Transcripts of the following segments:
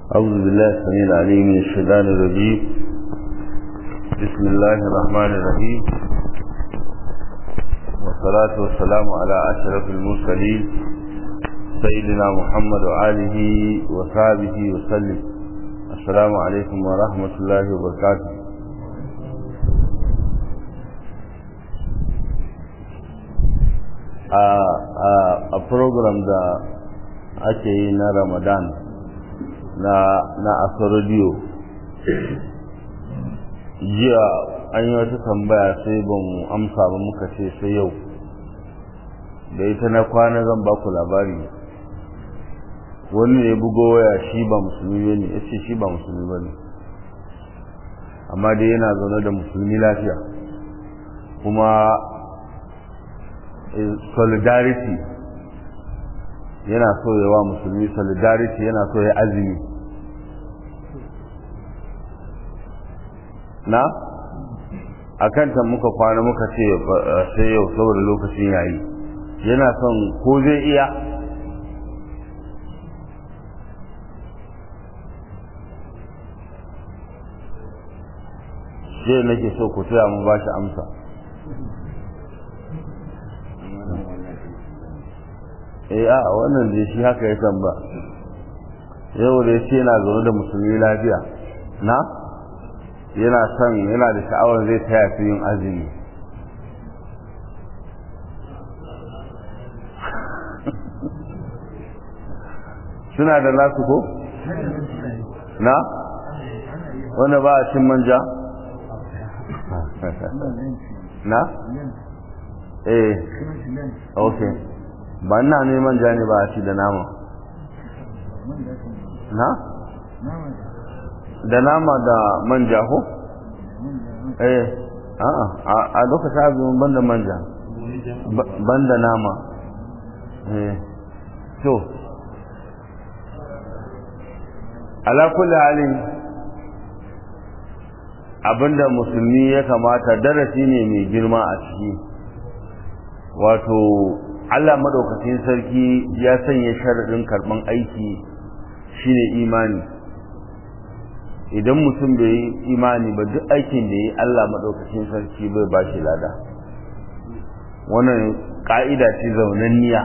أعوذ بالله السميع العليم من الشيطان الرجيم بسم الله الرحمن الرحيم والصلاة والسلام على أشرف المرسلين سيدنا محمد وآله وصحبه وسلم السلام عليكم ورحمة الله وبركاته a program da ake yi na ramadan na na asarodiyo jiya an yi wata tambaya sai ban amsa ba muka ce sai yau da ita na kwana zan ba ku labari wani ne bugo waya shi ba musulmi ne ya ce shi ba musulmi ba ne amma dai yana zaune da musulmi lafiya kuma solidarity yana so yawa musulmi solidarity yana so ya azumi na a kanta muka kwana muka ce sai yau saboda lokacin yayi yana son ko zai iya sai nake so ku taya mu ba shi amsa eh a wannan da shi haka ya ba yau da yace yana zaune da musulmi lafiya na yana son yana da sha'awar zai taya su yin azumi suna da nasu ko na wanda ba a cin manja na eh okay ba ina neman ja ne ba a ci da nama na? da nama da manja ko? eh a lokacin azumin banda manja banda nama eh to ala kulli halin abinda musulmi ya kamata darasi ne mai girma a ciki wato Allah madaukakin sarki ya sanya sharadin karban aiki shine imani idan mutum bai yi imani ba duk aikin da yi Allah madaukakin sarki bai ba shi lada wannan ka'ida ce zaunanniya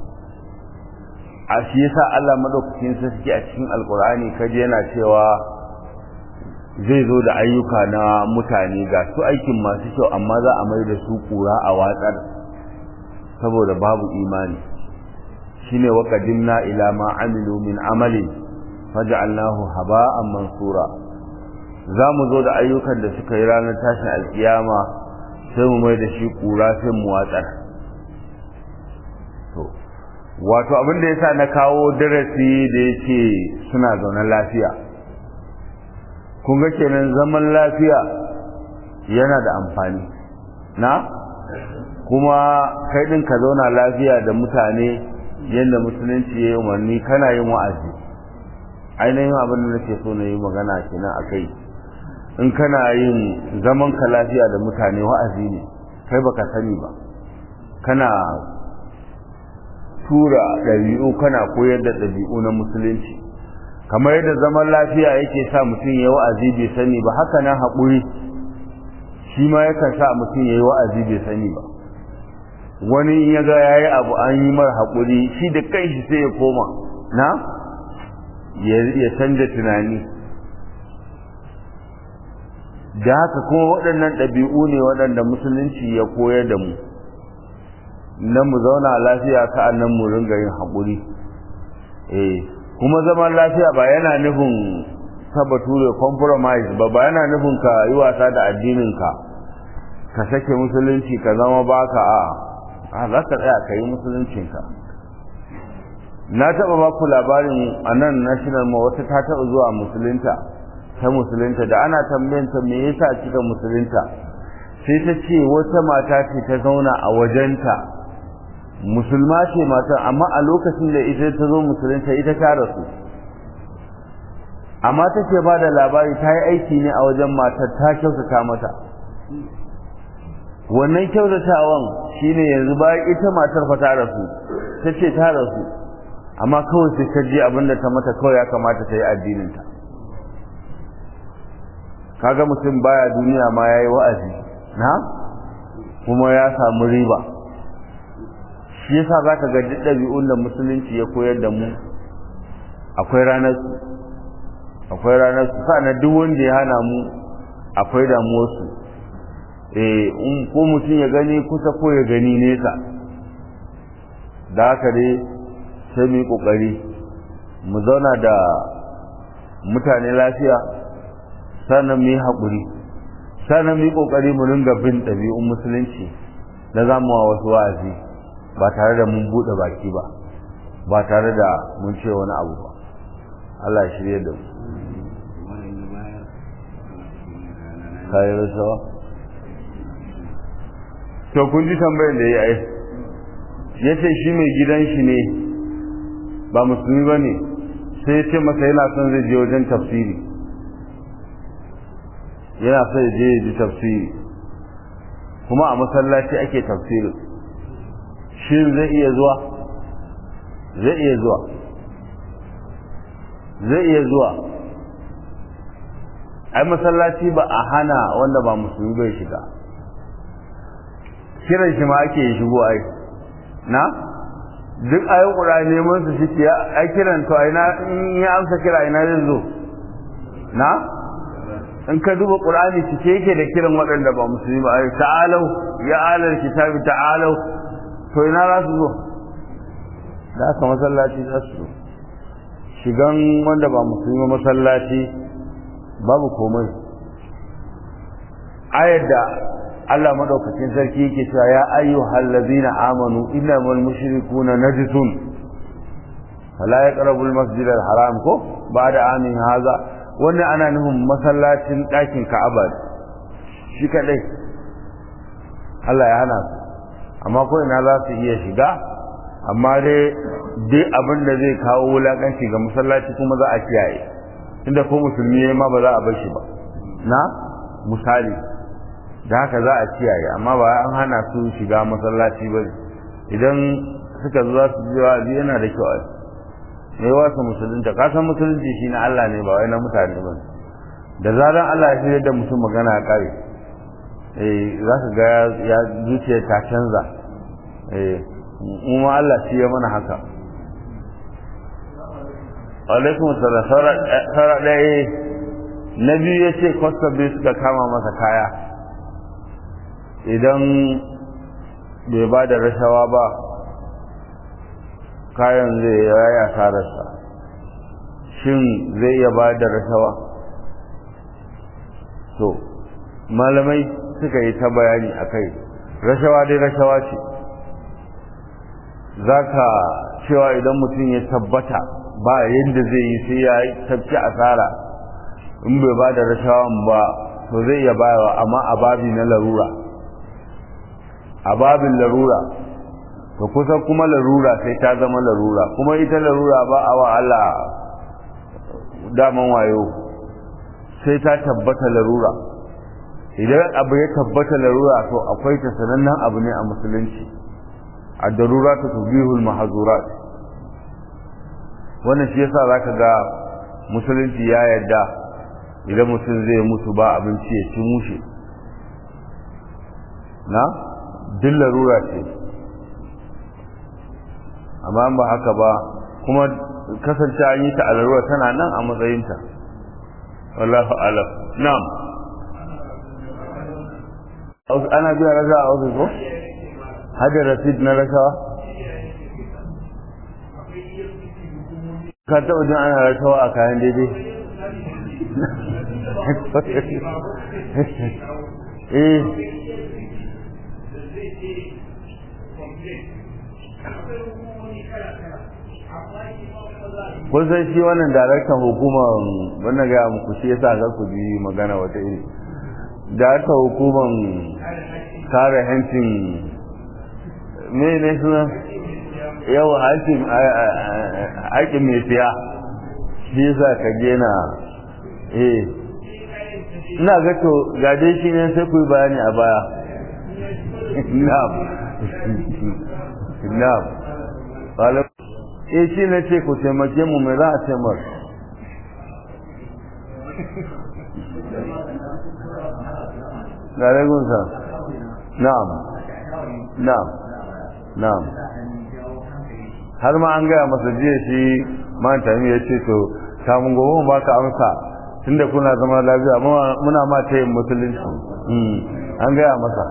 a shi yasa Allah madaukakin sarki a cikin alkur'ani kaji yana cewa zai zo da ayyuka na mutane ga su aikin masu kyau amma za a mai da su kura a watsar saboda babu imani shine wa qadimna ila ma amilu min amalin faj'alnahu haba'an mansura zamu zo da ayyukan da suka yi ranar tashin alkiyama sai mu mai da shi kura sai mu watsar to wato abin da yasa na kawo darasi da yake suna zaune lafiya kun ga kenan zaman lafiya yana da amfani na kuma kai din ka zauna lafiya da mutane yadda musulunci ya yi umarni kana yin wa'azi ainihin abin da nake so na yi magana kenan a kai in kana yin zaman ka lafiya da mutane wa'azi ne kai baka sani ba kana tura ɗabi'u kana koyar da ɗabi'u na musulunci kamar yadda zaman lafiya yake sa mutum ya yi wa'azi bai sani ba haka nan haƙuri shi ma yakan sa mutum ya yi wa'azi bai sani ba wani ya ga ya yi abu an yi mara haƙuri shi da kanshi sai ya koma na ya canja tunani da haka kuma waɗannan ɗabi'u ne waɗanda musulunci ya koyar da mu na mu zauna lafiya ka'annan mu ringa yin haƙuri eh kuma zaman lafiya ba yana nufin ta bature compromise ba ba yana nufin ka yi wasa da addininka ka sake musulunci ka zama baka a'a a za ka tsaya ka yi musuluncinka na taɓa ba ku labarin a nan national ma wata ta taɓa zuwa musulunta ta musulunta da ana tambayanta me yasa kika musulunta sai ta ce wata mata ce ta zauna a wajenta musulma ce matan amma a lokacin da ita ta zo musulunta ita ta rasu amma take ba da labari ta yi aiki ne a wajen matar ta kyautata mata wannan kyautatawan shine yanzu bayan ita matar fa ta rasu ta ce ta rasu amma kawai sai ta ji abinda ta mata kawai ya kamata ta yi addininta kaga mutum baya duniya ma ya yi wa'azi na kuma ya samu riba shi yasa za ka ga duk ɗabi'un da musulunci ya koyar da mu akwai ranar su akwai ranar su sa duk wanda ya hana mu akwai damuwarsu eh in ko mutum ya gani kusa ko ya gani nesa da haka dai sai mu yi kokari mu zauna da mutane lafiya sannan mu yi haƙuri sannan mu yi kokari mu ringa bin ɗabi'un musulunci na zamu wa wasu wa'azi ba tare da mun buɗe baki ba ba tare da mun ce wani abu ba Allah ya shirye da mu kayi rasawa to kun ji tambayar da ya yi ya ce shi mai gidan shi ne ba musulmi ba ne sai ya ce masa yana son zai je wajen tafsiri yana son ya je ya ji tafsiri kuma a masallaci ake tafsiri shi zai iya zuwa zai iya zuwa zai iya zuwa ai masallaci ba a hana wanda ba musulmi bai shiga kiran shi ma ake shigo ai na duk ayin ƙura neman su shi ya ai kiran to ai na in ya amsa kira ina zai zo na in ka duba qur'ani cike yake da kiran waɗanda ba musulmi ba ai ta'alau ya alal kitabi ta'alau to ina za su zo da aka masallaci za su zo shigan wanda ba musulmi masallaci babu komai ayar da Allah madaukakin sarki yake cewa ya ayyuhal ladzina amanu innamal mushrikuna najisun fala yaqrabul masjidal haram ko ba'da amin haza wannan ana nufin masallacin ɗakin Ka'aba shi kadai Allah ya hana su amma ko ina za su iya shiga amma dai dai abin da zai kawo wulakanci ga masallaci kuma za a kiyaye inda ko musulmi ma ba za a bar shi ba na misali da haka za a kiyaye amma ba an hana su shiga masallaci ba idan suka zo za su ji wa'azi yana da kyau mai wasa musulunta ka san musulunci shi na Allah ne ba wai na mutane ba da zaran Allah ya shirya da mutum magana ya kare eh za ka ga ya zuciya ta canza eh mu Allah shi ya mana haka alaikum salam sara ɗaya na biyu ya ce kwasta biyu suka kama masa kaya idan bai ba da rashawa ba kayan zai yaya sararsa shin zai iya ba da rashawa to malamai suka yi ta bayani a kai rashawa dai rashawa ce za ka cewa idan mutum ya tabbata ba yadda zai yi sai ya tafci asara in bai ba da rashawan ba to zai iya bayawa amma a babi na larura a babin larura to kusan kuma larura sai ta zama larura kuma ita larura ba a wa Allah daman wayo sai ta tabbata larura idan abu ya tabbata larura to akwai ta sanannen abu ne a musulunci a darura ta tubihul mahazurat wannan shi yasa zaka ga musulunci ya yarda idan mutum zai mutu ba abinci ya ci mushe na duk larura ce amma ba haka ba kuma kasance an yi ta a larura tana nan a matsayinta wallahu alam na'am ana biya rasa a ofis ko hada rasid na rasawa ka taɓa jin ana rasawa a kayan daidai eh kun san shi wannan daraktan hukumar wannan ga muku shi yasa ga ku ji magana wata iri daraktan hukumar kare hancin me ne suna yau hancin haƙin mai siya shi yasa ka gena eh ina ga to ga dai shi ne sai ku yi bayani a baya na'am na'am eh shi ne ce ku taimake mu mai za a ce mar ga ragunsa na'am na'am na'am har ma an gaya masa jiya shi man tami ya ce to kamun gobe mu baka amsa tunda kuna zama lafiya muna ma ta yin musulunci an gaya masa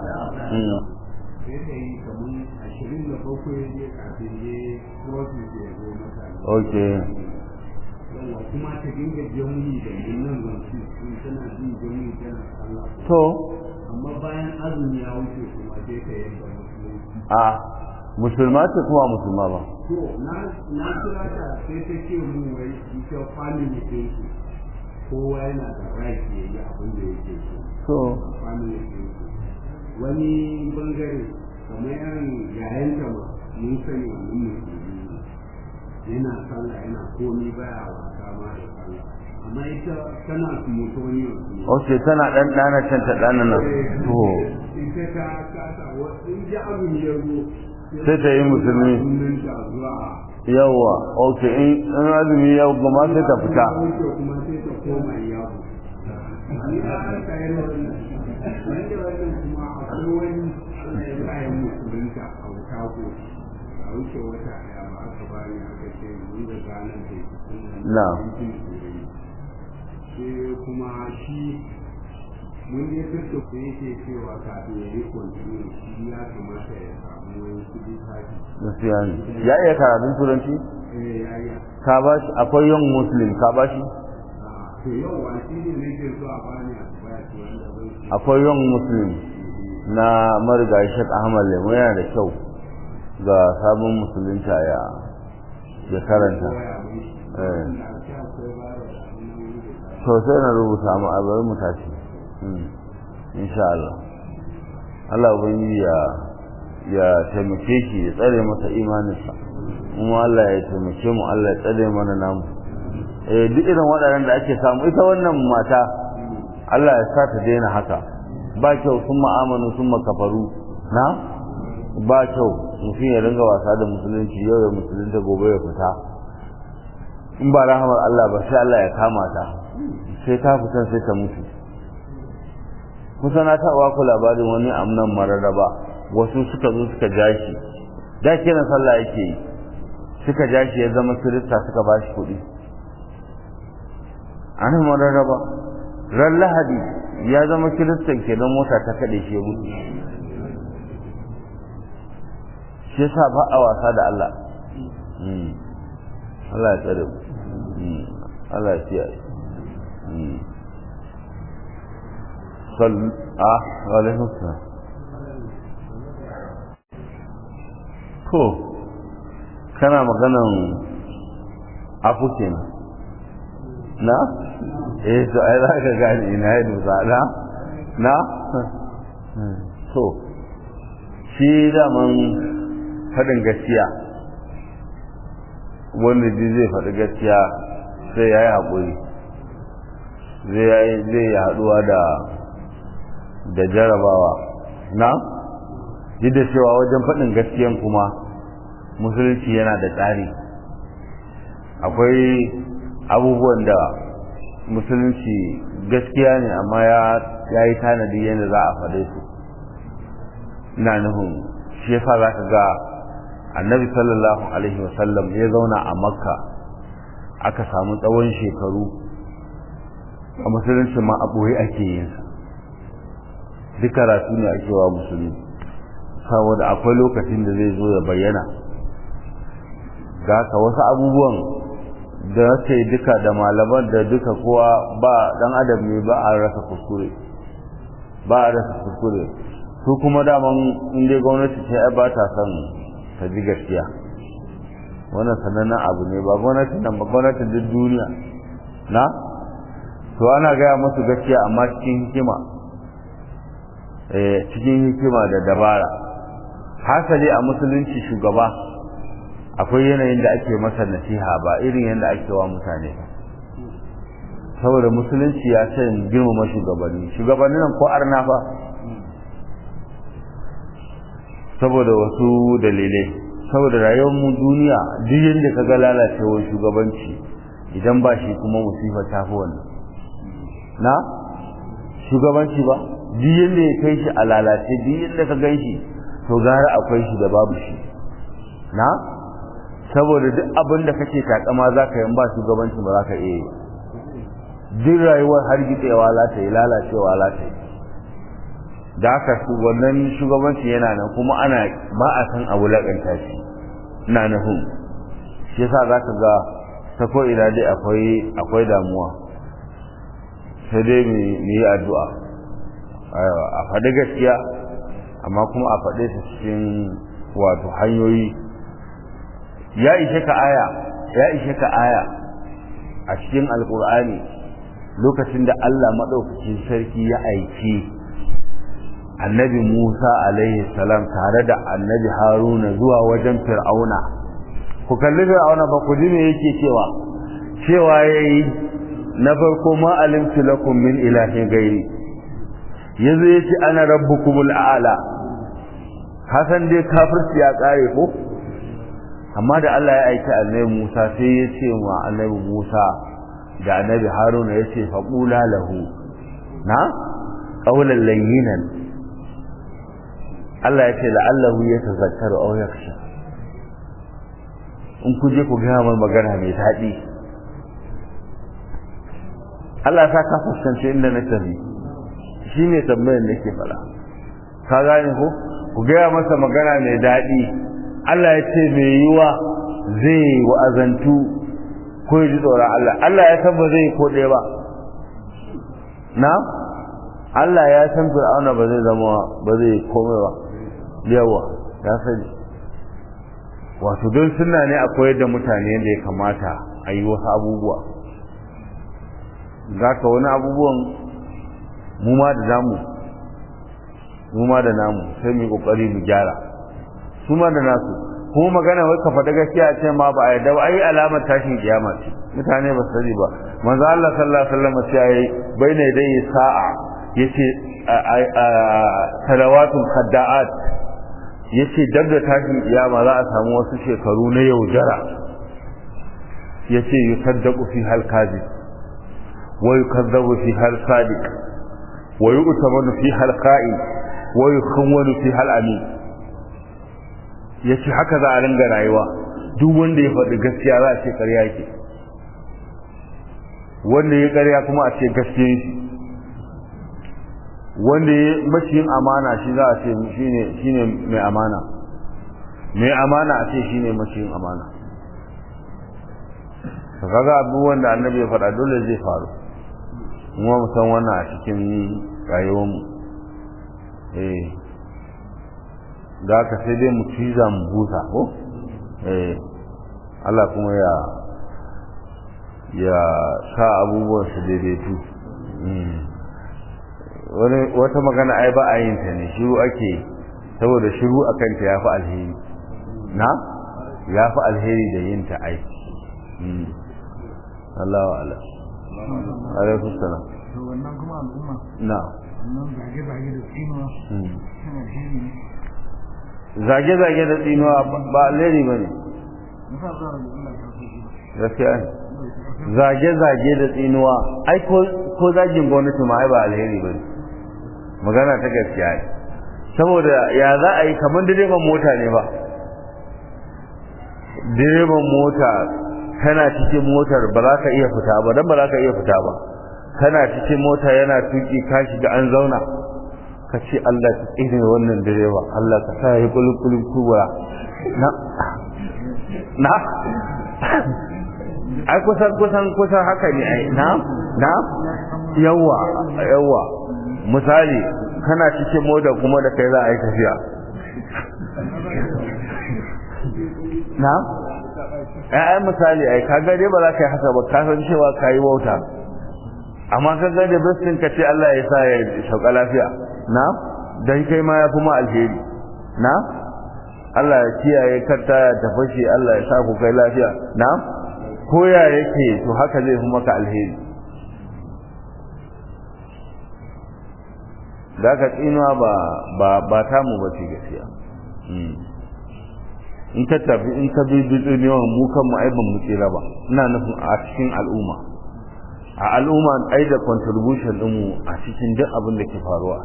ok kuma ta dinga jami da nan zanci tana jin jami tana sallah to amma bayan azumi ya wuce kuma sai ta yanka musulunci a musulma ce kuma musulma ba to na na kira ta sai ta ce mu wai ita family ɗin su kowa yana da right ya yi abin da yake so so family ɗin su wani bangare kamar yan yayanta ma mun sani wannan musulmi yana sallah yana komi baya wasa ma da sallah amma ita tana mutoniyo ok tana dan dana can ta dana nan to ita ta kasa wa in ji abin ya zo sai ta yi musulmi sunan ta zuwa yawa ok in in azumi ya gama sai ta fita wuce kuma sai ta koma yawo ni a aka yi wannan wanda wannan kuma akwai wani Allah ya sa ya musulunta a wuta ko a wuce wata daya ba aka bani aka ce mun da ganin da Na. sai kuma shi mun je kirkta ku yake cewa kafin ya yi kwantini shi ya kamata ya samu wani kudi tafi gaskiya ne ya iya karatun turanci eh ya yi ka ba shi akwai young muslim ka ba shi to yau wa shi ne nake so a bani a baya ce wanda zan ce akwai young muslim na marigayi shek ahmad lemo yana da kyau ga sabon musulunta ya ya karanta koya mai shi eh wanda a ce akwai bara da hannun wani da ta to sai na rubuta mu a bari mu tashi Mm. insha Allah Allah ubangiji ya ya taimake shi ya tsare masa imaninsa kuma Allah ya taimake mu Allah ya tsare mana namu eh duk irin waɗannan da ake samu ita wannan mata Allah ya sa ta daina haka ba kyau sun ma'amanu sun makafaru na ba kyau mutum ya ringa wasa da musulunci yau ya musulunta gobe ya fita in ba rahamar Allah ba sai Allah ya kama ta sai ta fita sai ta mutu kusa na taɓa ku labarin wani amnan mararraba wasu suka zo suka ja shi da kiran sallah yake yi suka ja shi ya zama kirista suka ba shi kuɗi an mararraba ran lahadi ya zama kiristan kenan mota ta kaɗe shi ya mutu shi yasa ba a wasa da Allah Mm. Allah ya tsare mu Mm. Allah ya kiyaye Mm. صل اه وعليكم السلام ko kana maganan afu kenan na eh to ai za ka gane ina yi dusa na na to shi daman faɗin gaskiya wanda ji zai faɗi gaskiya sai ya yi haƙuri zai yi haɗuwa da da jarabawa na duk da cewa wajen faɗin gaskiyan kuma musulunci yana da tsari akwai abubuwan da musulunci gaskiya ne amma ya yi tanadi yadda za a faɗe su ina nufin shi yasa za ka ga annabi sallallahu alaihi wasallam ya zauna a makka aka samu tsawon shekaru a musulunci ma a ɓoye ake yinsa duk karatu ne ake wa musulmi saboda akwai lokacin da zai zo ya bayyana ga haka wasu abubuwan da ce duka da malaman da duka kowa ba dan adam ne ba a rasa kuskure ba a rasa kuskure su kuma daman inda gwamnati ce ai ba ta son ta ji gaskiya wannan sanannen abu ne ba gwamnati nan ba gwamnatin duk duniya na to ana gaya musu gaskiya amma cikin hikima cikin hikima da dabara hasali a musulunci shugaba akwai yanayin da ake masa nasiha ba irin yadda ake wa mutane saboda musulunci ya san girmama shugabanni shugabanni nan ko arna fa saboda wasu dalilai saboda rayuwar mu duniya duk yadda ka ga lalacewar shugabanci idan ba shi kuma musifa ta fi wannan na shugabanci ba duk yadda ya kai shi a lalace duk yadda ka gan shi to gara akwai shi da babu shi na saboda duk abin da kake takama za ka yi ba shugabanci ba za ka iya yi duk rayuwar har gitsewa za ta yi lalacewa za ta yi da haka wannan shugabanci yana nan kuma ana ba a san abu laƙanta shi ina nufin shi yasa za ka ga ta ko ina dai akwai akwai damuwa sai dai mu yi addu'a a faɗi gaskiya amma kuma a faɗe ta cikin wato hanyoyi ya ishe ka aya ya ishe ka aya a cikin alkur'ani lokacin da Allah maɗaukacin sarki ya aiki annabi Musa alaihi salam tare da annabi Haruna zuwa wajen Fir'auna ku kalli Fir'auna ba ku ji me yake cewa cewa yayi na farko ma alimtu lakum min ilahin gairi yazo yace ana rabbukumul a'la hasan dai kafirci ya kare ko amma da Allah ya aiki annabi Musa sai ya ce wa annabi Musa da annabi Haruna ya ce faqula lahu na qawlan layyinan Allah ya ce la'allahu yatazakkaru aw yakhsha in ku je ku gaya mai magana mai daɗi Allah ta ka fuskance inda na tafi shi ne tambayar da ke fara ka gane ko ku gaya masa magana mai daɗi Allah ya ce mai yiwa zai wa'azantu ko ya ji tsoron Allah Allah ya san ba zai ko ɗaya ba na Allah ya san fir'auna ba zai zama ba zai komai ba yawa ya sani wato don suna ne a koyar da mutane da ya kamata a yi wasu abubuwa za ka wani abubuwan mu ma da namu mu ma da namu sai mu yi kokari mu gyara su ma da nasu kuma magana wai ka faɗa gaskiya ce ma ba a yarda ba ai alamar tashin kiyama ce mutane ba su sani ba manzo Allah sallallahu alaihi wasallam sai yayi baina dai sa'a yace salawatul khadda'at yace dab da tashin kiyama za a samu wasu shekaru na yaudara yace yusaddaqu fi hal kadhib wa yukazzabu fi hal sadiq wa yu'tamanu fi hal qa'im wa yukhawwanu fi hal amin yace haka za a ringa rayuwa duk wanda ya faɗi gaskiya za a ce ƙarya yake wanda ya ƙarya kuma a ce gaskiya yake wanda ya maciyin amana shi za a ce shine mai amana mai amana a ce shine maciyin amana to kaga abubuwan da annabi ya faɗa dole zai faru kuma mu san wannan a cikin rayuwar mu eh da haka sai dai mu ciza mu busa ko eh Allah kuma ya ya sa abubuwan su daidaitu wata magana ai ba a yin ta ne shiru ake saboda shiru a kanta ya fi alheri na ya fi alheri da yin ta ai Allah wa ala alaikum salam to wannan kuma al'umma na wannan zage-zage da tsinuwa suna alheri ne zage-zage da tsinuwa ba alheri ba ne musa zuwa da Allah ta so gaskiya ne zage-zage da tsinuwa ai ko zagin gwamnati ma ai ba alheri ba ne magana ta gaskiya ne saboda ya za a yi kamar direban mota ne ba direban mota kana cikin motar ba za ka iya fita ba don ba za ka iya fita ba kana cikin mota yana tuki ka shiga an zauna ka ce Allah ka tsine wannan direba Allah ka sa ya kulkulun kubura na na ai kusan kusan kusan haka ne ai na na yawa yawa misali kana cikin mota kuma da kai za a yi tafiya na ai misali ai ka gade ba za ka yi haka ba ka san cewa ka yi wauta amma ka ga da bistin ka ce Allah ya sa ya sauka lafiya na dan kai ma ya fi ma alheri na Allah ya kiyaye karta ya tafashi Allah ya sa ku kai lafiya na ko ya yake to haka zai fi maka alheri da ka tsinuwa ba ba ba ta mu ba ce gaskiya in ka tafi in ka bi yawan mu kan mu ai ban mu tsira ba ina nufin a cikin al'umma a al'umma ai da contribution din mu a cikin duk abin da ke faruwa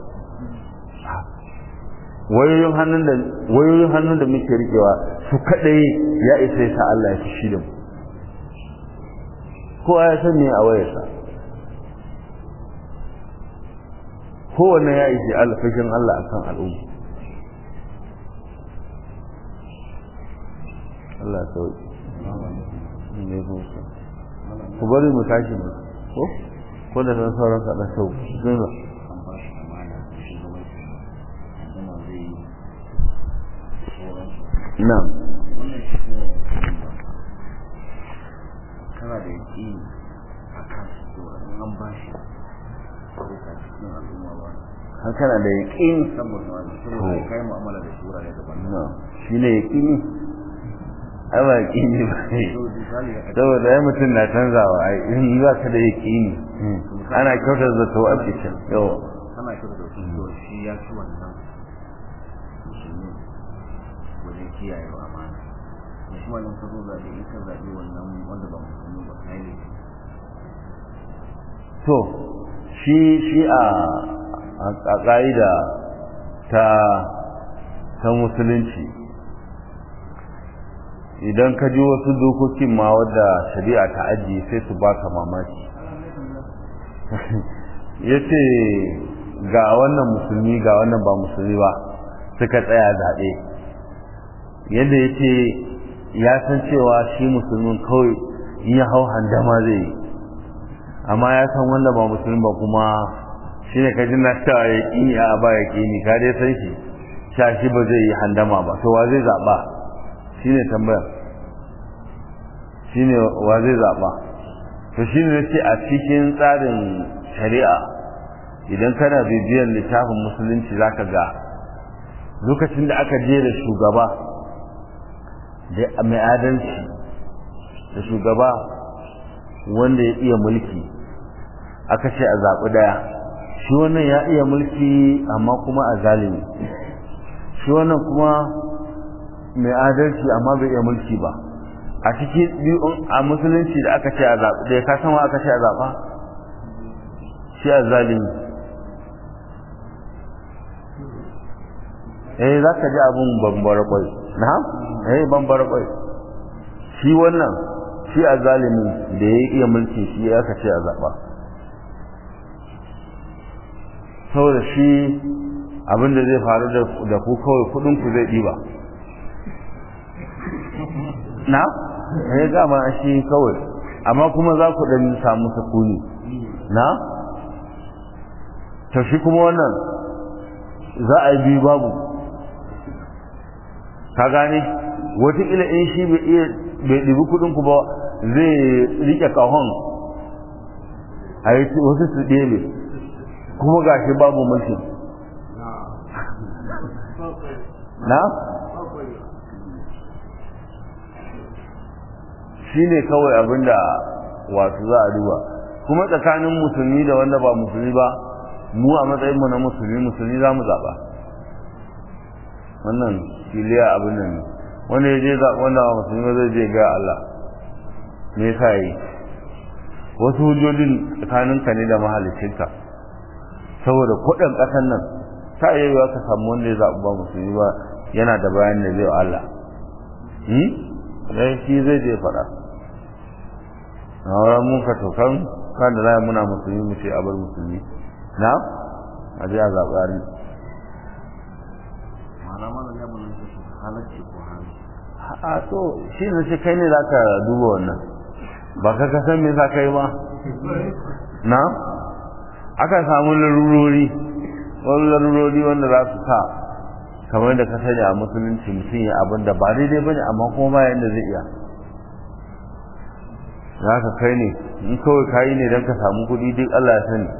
wayoyin hannun da wayoyin hannun da muke rikewa su kadai ya isa ya sa Allah ya fishi da mu kowa ya san me a wayarsa kowanne ya isi alfashin Allah akan al'umma Allah sauki ne ku bari mu tashi mu ko ko da san sauran ka dan sau zan na'am kana da yaki a kan su an ba shi ko ka cikin al'umma ba har kana da yaqini saboda wani saboda kai mu'amala da sura ne daban no shine yaqini ai ba yaqini ba ne to misali da saboda ai mutum na canzawa ai in za ka da yaqini ana kyautar zato a cikin yau kana kira da su to shi ya ci wannan musulmi wajen kiyaye wa amana da shi wannan ka zo zaɓe in ka zaɓe wannan wanda ba musulmi ba kai ne to shi shi a a ƙa'ida ta ta musulunci idan ka ji wasu dokokin ma wadda shari'a ta ajiye sai su baka mamaki ya ce ga wannan musulmi ga wannan ba musulmi ba suka tsaya zaɓe yadda ya ce ya san cewa shi musulmin kawai in ya hau handama zai yi amma ya san wanda ba musulmi ba kuma shi ne kajin na cewa ya ƙini a ba ya ƙini ka dai san shi sha shi ba zai yi handama ba to wa zai zaɓa shi ne tambayar shi ne wa zai zaɓa to shi ne ce a cikin tsarin shari'a idan kana bibiyar littafin musulunci za ka ga lokacin da aka je da shugaba da mai adalci da shugaba wanda ya iya mulki aka ce a zaɓi ɗaya shi wannan ya iya mulki amma kuma a zalimi shi wannan kuma mai adalci amma bai iya mulki ba a cikin biyun a musulunci da aka ce a zaɓi ɗaya ka san wa aka ce a zaɓa shi a zalimi eh za ka ji abin bambara kwai na eh bambara kwai shi wannan shi a zalimi da ya iya mulki shi ya aka ce a zaɓa saboda shi abin da zai faru da ku kawai kudin ku zai ɗiba na ya gama shi kawai amma kuma za ku ɗan samu sukuni na to shi kuma wannan za a yi biyu babu ka gane wataƙila in shi bai iya bai ɗibi kudin ku ba zai rike kahon a yi wasu su ɗebe kuma ga shi babu mulki na? shi ne kawai abinda wasu za a duba kuma tsakanin musulmi da wanda ba musulmi ba mu a matsayinmu na musulmi musulmi za mu zaɓa wannan filiya abin nan ne wanda ya je wanda ba musulmi ba zai je ga Allah me yasa yi wasu hujjojin tsakaninka ne da mahalicinka saboda kuɗin ƙasar nan ta iya yiwa ka samu wanda ya zaɓi ba musulmi ba yana da bayan da zai wa Allah hmm? dai shi zai je faɗa na wurin mun ka tokan kan da zai muna musulmi mu ce a bar musulmi na a je a zaɓi ari ma'ana mana ya mun su halarci ko hali a to shi ne shi kai ne za ka duba wannan ba ka kasan me za ka yi ba na aka samu larurori wani larurori wanda za su sa kamar da ka sani a musulunci mutum ya abin da ba daidai ba ne amma kuma ba yadda zai iya za ka kai ne in kawai ka yi ne don ka samu kuɗi duk Allah ya sani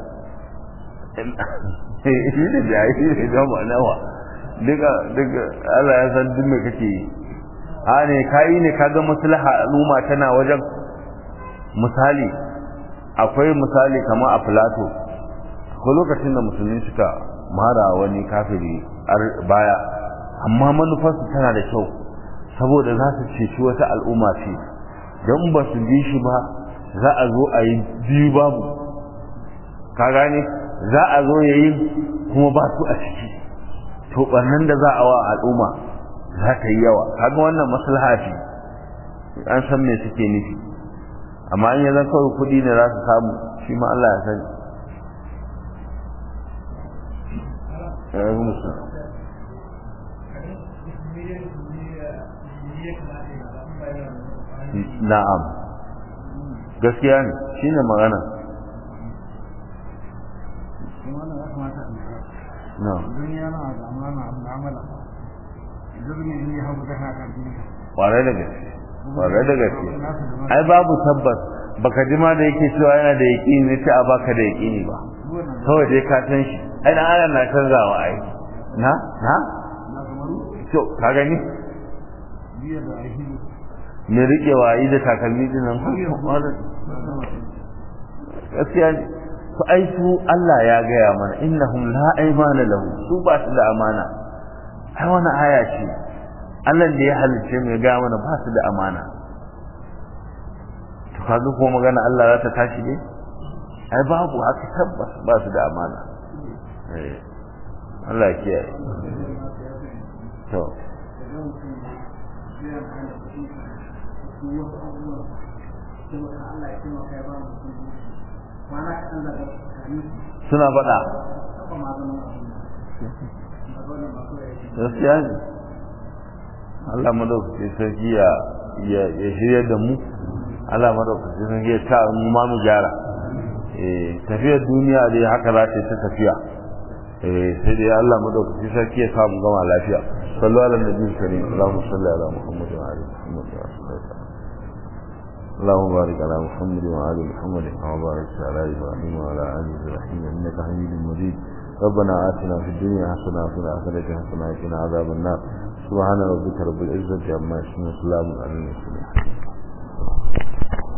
shi da jayi ne don ma'anawa duk Allah ya san duk mai kake yi a ne ka yi ne ka ga maslaha al'umma tana wajen misali akwai misali kamar a filato akwai lokacin da musulmi suka mara wani kafiri baya amma manufarsu tana da kyau saboda za su ceci wata al'umma ce don ba su bi shi ba za a zo a yi biyu babu ka gane za a zo ya yi kuma ba su a ciki to ɓarnan da za a wa al'umma za ta yi yawa kaga wannan maslaha ce an san me suke nufi amma in ya zan kawai kuɗi ne za su samu shi ma Allah ya sani ya yi musu na'am gaskiya ne shine magana na'am kwarai da gaske kwarai da gaske ai babu tabbas baka ji ma da yake cewa yana da yaƙini ne ce a baka da yaƙini ba kawai dai ka san shi ai dan adam na canzawa ai na na to ka gani me rike wayi da takalmi din nan gaskiya ne to ai su Allah ya gaya mana innahum la aymana lahu su ba su da amana ai wani aya ce Allah da ya halicce mu ya gaya mana ba su da amana to kaga ko magana Allah za ta tashi ne ai babu haka tabbas ba su da amana eh Allah ya kiyaye to suna faɗa gaskiya ne Allah madaukaki sarki ya ya shirya da mu Allah madaukaki sarki ya ta mu ma mu gyara eh tafiyar duniya dai haka za ta tafiya eh sai dai Allah madaukaki sarki ya sa mu gama lafiya sallu ala nabi karim Allahumma salli ala Muhammad wa ali Muhammad wa sallam اللهم بارك على محمد وعلى محمد كما باركت على ابراهيم وعلى ال ابراهيم انك حميد مجيد ربنا آتنا في الدنيا حسنة وفي الآخرة حسنة وقنا عذاب النار سبحان ربك رب العزة عما يصفون وسلام على المرسلين